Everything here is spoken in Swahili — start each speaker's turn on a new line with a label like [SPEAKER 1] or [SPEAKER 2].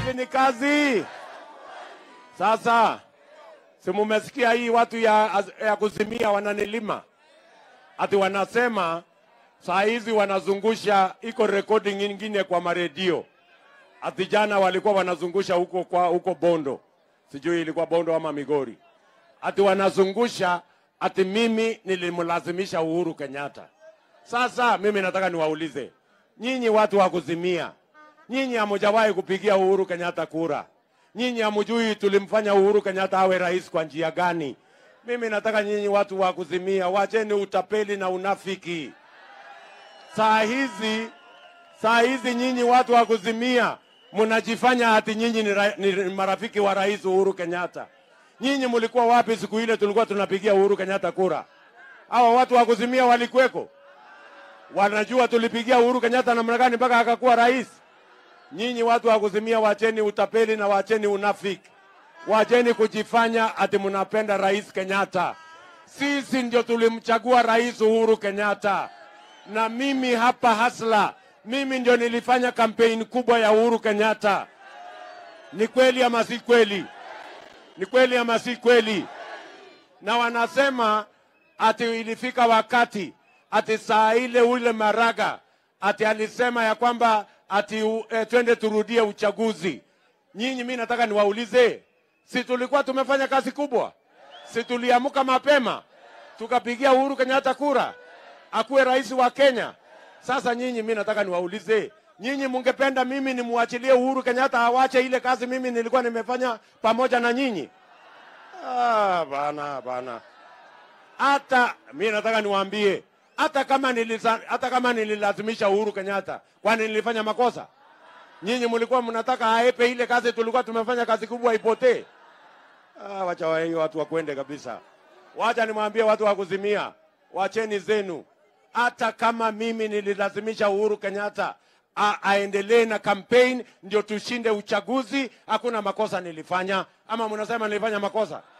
[SPEAKER 1] Kazi ni kazi. Sasa si mumesikia hii watu ya, ya kuzimia wananilima ati wanasema saa hizi wanazungusha, iko recording nyingine kwa maredio ati jana walikuwa wanazungusha huko kwa huko Bondo, sijui ilikuwa Bondo ama Migori, ati wanazungusha ati mimi nilimlazimisha Uhuru Kenyatta. Sasa mimi nataka niwaulize nyinyi watu wa kuzimia, nyinyi hamujawahi kupigia Uhuru Kenyatta kura, nyinyi hamujui tulimfanya Uhuru Kenyatta awe rais kwa njia gani? Mimi nataka nyinyi watu wa kuzimia, wacheni utapeli na unafiki. Saa hizi saa hizi nyinyi watu wa kuzimia mnajifanya ati nyinyi ni, ra, ni marafiki wa rais Uhuru Kenyatta. Nyinyi mlikuwa wapi siku ile tulikuwa tunapigia Uhuru Kenyatta kura? Hawa watu wa kuzimia walikuweko? Wanajua tulipigia Uhuru Kenyatta namna gani mpaka akakuwa rais? Nyinyi watu wa kuzimia, wacheni utapeli na wacheni unafiki, wacheni kujifanya ati mnapenda rais Kenyatta. Sisi ndio tulimchagua rais Uhuru Kenyatta, na mimi hapa hasla mimi ndio nilifanya kampeni kubwa ya Uhuru Kenyatta. Ni kweli ama si kweli? Ni kweli ama si kweli? Na wanasema ati ilifika wakati ati saa ile ule Maraga ati alisema ya kwamba ati uh, twende turudie uchaguzi. Nyinyi, mi nataka niwaulize, si tulikuwa tumefanya kazi kubwa? Si tuliamka mapema tukapigia Uhuru Kenyatta kura akuwe rais wa Kenya? Sasa nyinyi, mi nataka niwaulize nyinyi, mungependa mimi nimwachilie Uhuru Kenyatta awache ile kazi mimi nilikuwa nimefanya pamoja na nyinyi? Ah, bana bana, hata mi nataka niwaambie, hata kama nilisa, hata kama nililazimisha Uhuru Kenyatta, kwani nilifanya makosa? Nyinyi mlikuwa mnataka aepe ile kazi, tulikuwa tumefanya kazi kubwa ipotee. Ah, wacha wa hiyo watu wakwende kabisa. Wacha nimwambie watu wa kuzimia, wacheni zenu hata kama mimi nililazimisha Uhuru Kenyatta aendelee na campaign ndio tushinde uchaguzi, hakuna makosa nilifanya. Ama mnasema nilifanya makosa?